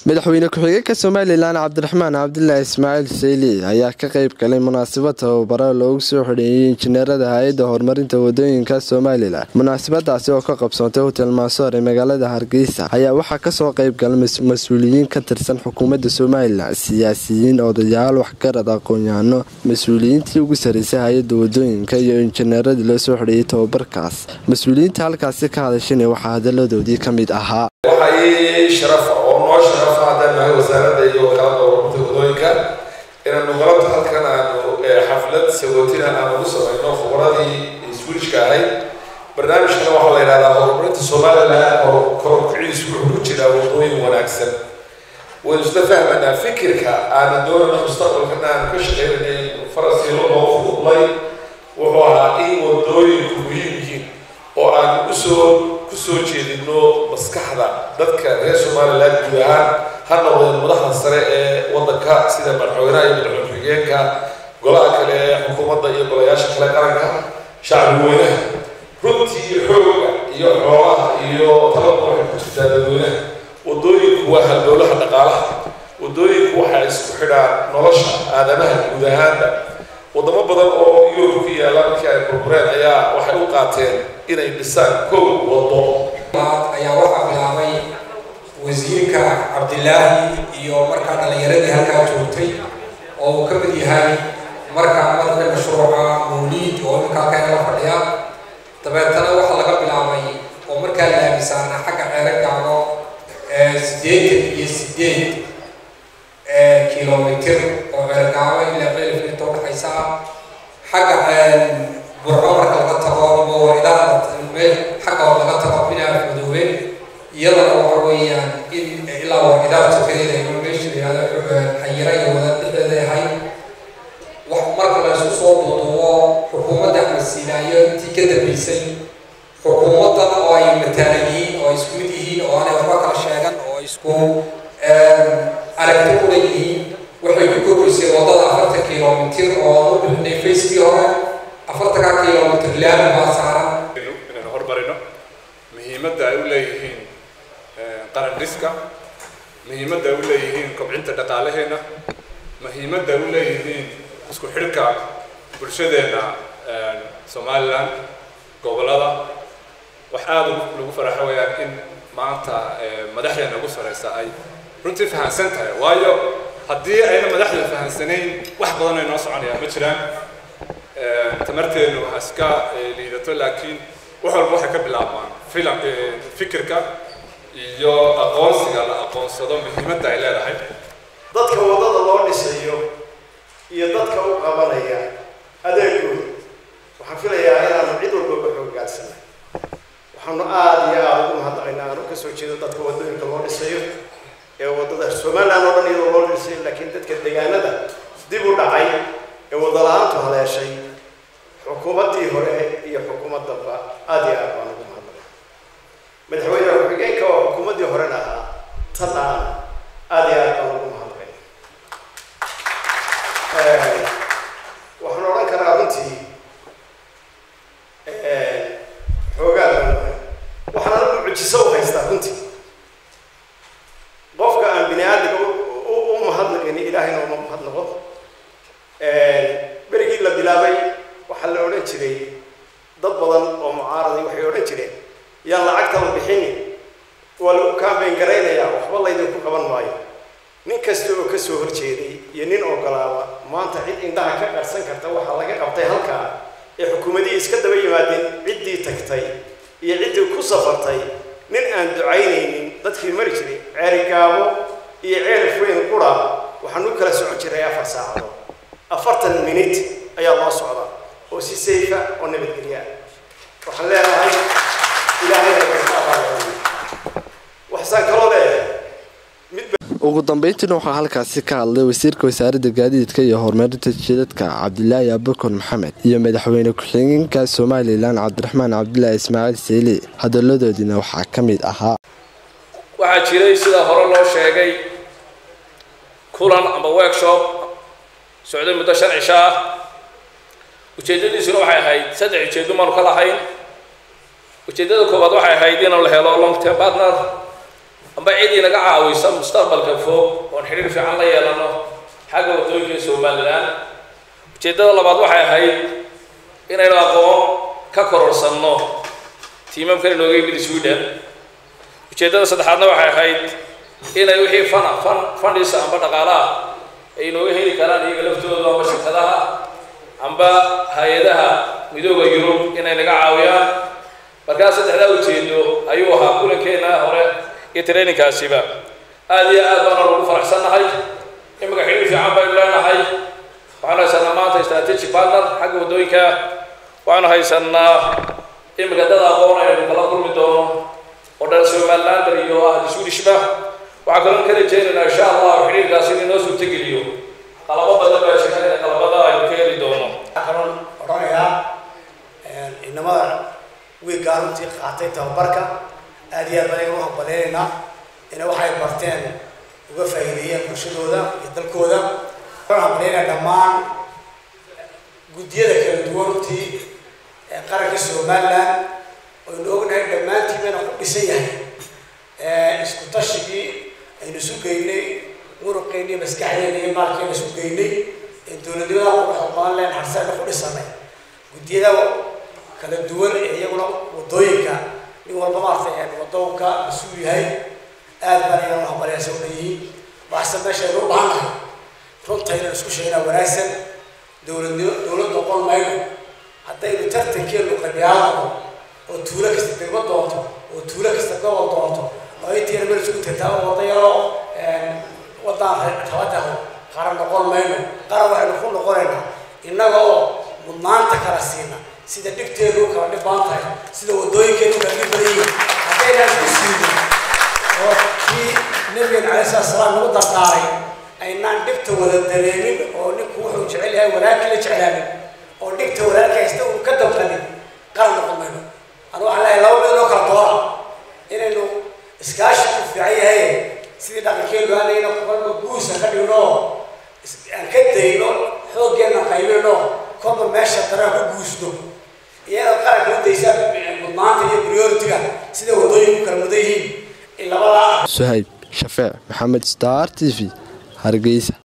madaxweyne ku-xigeenka somalilan cabdiraxmaan cabdilaahi ismaaciil sayli ayaa ka qeyb galay munaasabad tababaro loogu soo xidheeyey injineerada hay-adda horumarinta wadooyinka somalilan munaasabadaasi oo ka qabsoontay hotel maasoor ee magaalada hargeysa ayaa waxaa kasoo qeyb galay mas-uuliyiin ka tirsan xukuumadda somalilan siyaasiyiin odayaal waxgarad aqoon-yahano mas-uuliyiintii ugu sarreysay hay-adda wadooyinka iyo injineeradii loo soo xidheeyey tababarkaas mas-uuliyiinta halkaasi ka hadashana waxaa hadaladoodii ka mid ahaa waxaa ii sharafa oo noo sharafa haddaan nahay wasaaradda iyo wakaalada horumarinta wadooyinka inaanu galabta halkan aanu xaflad sagootina aan ugu samayno khubradii switchka ahayd barnaamijkana waxaa la yidhahdaa horumarinta somalilan oo kororkiciisu wuxuu ku jiraa wadooyin wanaagsan waynu isla fahmanaa fikirka aanu doonana mustaqbalkana aanu ka shaqeynanay farasiilo loo fududlay wuxuu ahaa in wadooyinku muhiim yihiin oo aanu usoo kusoo jeedino maskaxda dadka reer somalilan guud ahaan ha noqdeen madaxda sare ee wadanka sida madaxweynaha iyo madaxweyne ku-xigeenka golaha kale ee xukuumadda iyo golayaasha kale qaranka shacbi weynaha runtii xooga iyo xoolaha iyo talaba waxay ku jirtaa dadweynaha wadooyinku waa halbowlaha dhaqaalaha wadooyinku waxay isku xidhaan nolosha aadamaha guud ahaanba wadamo badan oo yurub ku yaalla markii ay burbureen ayaa waxay u qaateen inay dhisaan kow wado ayaa waxaa bilaabay wasiirka cabdilaahi iyo markaa dhallinyaradii halkaa joogtay oo uu ka mid yahay markaa marka mashruuca mawliid oo iminka halkaa la fadhiya dabeetana waxaa laga bilaabay oo markaa la aaminsaana xagga ceeragaano siddeetan iyo siddeed kilomitir oo ceergaabo ilaa cilif inta udhaxaysa ah xagga burco marka laga tago mawaridaha xagga oo laga tago binaaf madoobe iyadana waxa weeyaan in ilaa waridaha tukadeeda iyo meesha yihahdo xayira iyo wada dhexdeeda ahay wax marka la isku soo duuduubo xukuumadda axmed siinaayo intii ka dambeysay xukuumaddan oo ay mataalan yihiin oo ay isku mid yihiin oo aanay waxba kala sheegan oo ay isku aragti kula yihiin waxay ku kordhisay waddada afartan kilomitir oo aan u bixinay facekii hore afartanka kilomitir laami baa saaran inaynu hormarino muhiimadda ay u leeyihiin qaran dhiska muhiimadda ay u leeyihiin kobcinta dhaqaalaheenna muhiimadda ay u leeyihiin isku xidhka bulshadeenna somalilan gobollada wax aada lagu faraxo wayaan in maanta madaxdeena ugu sareysa ay runtii fahamsan tahay waayo haddii ayna madaxda fahamsanayn wax badan ay noo soconayaan ma jiraan tamarteenu ha iska liidato laakiin wax walba waxay ka bilaabmaan filam fikirka iyo aqoonsiga la aqoonsado muhiimadda ay leedahay dadka waddada loo dhisayo iyo dadka u qabanaya adeegooda waxaan filayaa inaanu cid walbaba xooggaadsanay waxaanu aada iyo aada ugu mahadnaqaynaa aanu ka soo jeedo dadka waddooyinka loo dhisayo ee waddada somaliland oo dhan iyadoo loo dhisay laakiin dadka deegaanada dib u dhacay ee wadda la-aantu haleeshay xukuumaddii hore iyo xukuumaddanba aada iyo aad baan ugu mahadnaqay madaxweyne ku-xigeenka oo xukuumaddii horena ahaa tan aan aada iyo aad baan ugu mahadnaqay waxaan odhan karaa runtii xoogaa baan waxaan anigu mucjiso u haystaa runtii qofka aan bini aadamka u mahadnaqayni ilaahayna uma mahadnaqo berigii la bilaabay waxaa la odhan jiray dad badan oo mucaaraday waxay odhan jireen yaan lacagta la bixini waa lagu kaambeyn garaynayaa waxba laydinku qaban maayo nin kasta oo kasoo horjeeday iyo nin ogolaaba maanta cid indhaha ka qarsan karta waxaa laga qabtay halkaa ee xukuumadihii iska daba yimaadeen ciddii tagtay iyo ciddii ku safartay nin aan ducaynaynin dadkii mari jiray ceerigaabo iyo ceelif weyn qura waxaan u kala socon jiray afar saacadood afartan minit ayaa loo socdaa oo si sayfa oo nabadgelya waxaan leenahay ilaahayna wayka abaal waxsaan kaloo leeyahay ugu dambeyntiina waxaa halkaasi ka hadlay wasiirka wasaaradda gaadiidka iyo horumarinta jidadka cabdilaahi abukar maxamed iyo madaxweyne ku-xigeenka somalilan cabdiraxmaan cabdilaahi ismaaciil seyli hadaladoodiina waxaa ka mid ahaa waxaa jiray sida hore loo sheegay kulan amba workshop socday muddo shan cisho ah ujeeddadiisuna waxay ahayd saddex ujeeddo maanu ka lahayn ujeeddada koowaad waxay ahayd inaan la helo long term partner amba cidii naga caawisa mustaqbalka fog oon xidhiir fiican la yeelano xagga waddooyinka somalilan ujeeddada labaad waxay ahayd inaynu aqoon ka kororsanno tiimamkan inooga yimid sweden ujeeddada saddexaadna waxay ahayd inay wixii fana fan fandhisa amba dhaqaalaha ay inooga heli karaan iyaga laftooda amba shirkadaha amba hay-adaha midooda yurub inay naga caawiyaan markaa saddexdaa ujeedo ayuu ahaa kulankeena hore iyo traininkaasiba aada iyo aad baana lagu faraxsannahay imika xidhiir fiican baynu leenahay waxaanu haysanaa maanta strategic partner xagga waddooyinka waxaanu haysanaa imika dad aqoon aynu kala kulmi doono oo dhan somalilander iyo ah swedishba waxaa kaloo ka rajeynaynaa insha allah xidhiirkaasi in inoo suurtageliyo qalabo badan baa jira in qalabada aynu ka heli doono kaloon odhanayaa inamada wiiggaa runtii qaatay tababarka aad iyo aad baan iga mahadbaleynaynaa ina waxay barteen uga faa'iideeyeen bulshadooda iyo dalkooda waxaan hambaleynayaa dhammaan guddiyada kala duwan runtii ee qaranka somaliland oynu ognahay dhammaantiin bayna ku dhisan yahay isku tashigii aynu isu geynay muruqeeni maskaxdeena iyo maalkeena isu geynay ee dowladnimada quruxda badan leen harseena ku dhisanay guddiyada kala duwan ee iyaguna waddooyinka nin walba maartay wadoonka mas-uul yahay aad baan iyaga hambaleysa u leeyihiin waxse meeshaynu u baahannahay runta inaan isku sheegnaa wanaagsan dowladnimo dowlad noqon mayno haddaynu tartankeenu qabyaalado oo tuulo kasta degmo doonto oo tuulo kasta gobol doonto oo intiina meel isku tagtaa oo wadda yaroo waddaan rabadaho qaran noqon mayno qaran waxaynu ku noqonaynaa innaga oo mudnaanta kala siina sida dhibteenu kala dhib baan tahay sida waddooyinkeenu kala dhib badan yihiin haddaynaan isku siinin oo kii nabigeena calai salatu salaam nagu dardaaray aynaan dhibta wada dareemin oo ninku wuxuu jecel yahay wanaagkii la jeclaanin oo dhibta wanaagka haysta uu ka damqanin qaran noqon mayno anu waxaan leeyahay laba meel oo kala doora inaynu iskaashi ku fiican yahay sidii dhaqankeenu aanayna kolba guusa ka dhigno aan ka dayno xooggeena qaybino kolba meesha daraan ku guusno iyada qaranka u daysaa mudnaanta iyo prioritiga sida waddooyinku kala mudan yihiin in labadaa suhayb shafeec maxamed star t v hargeysa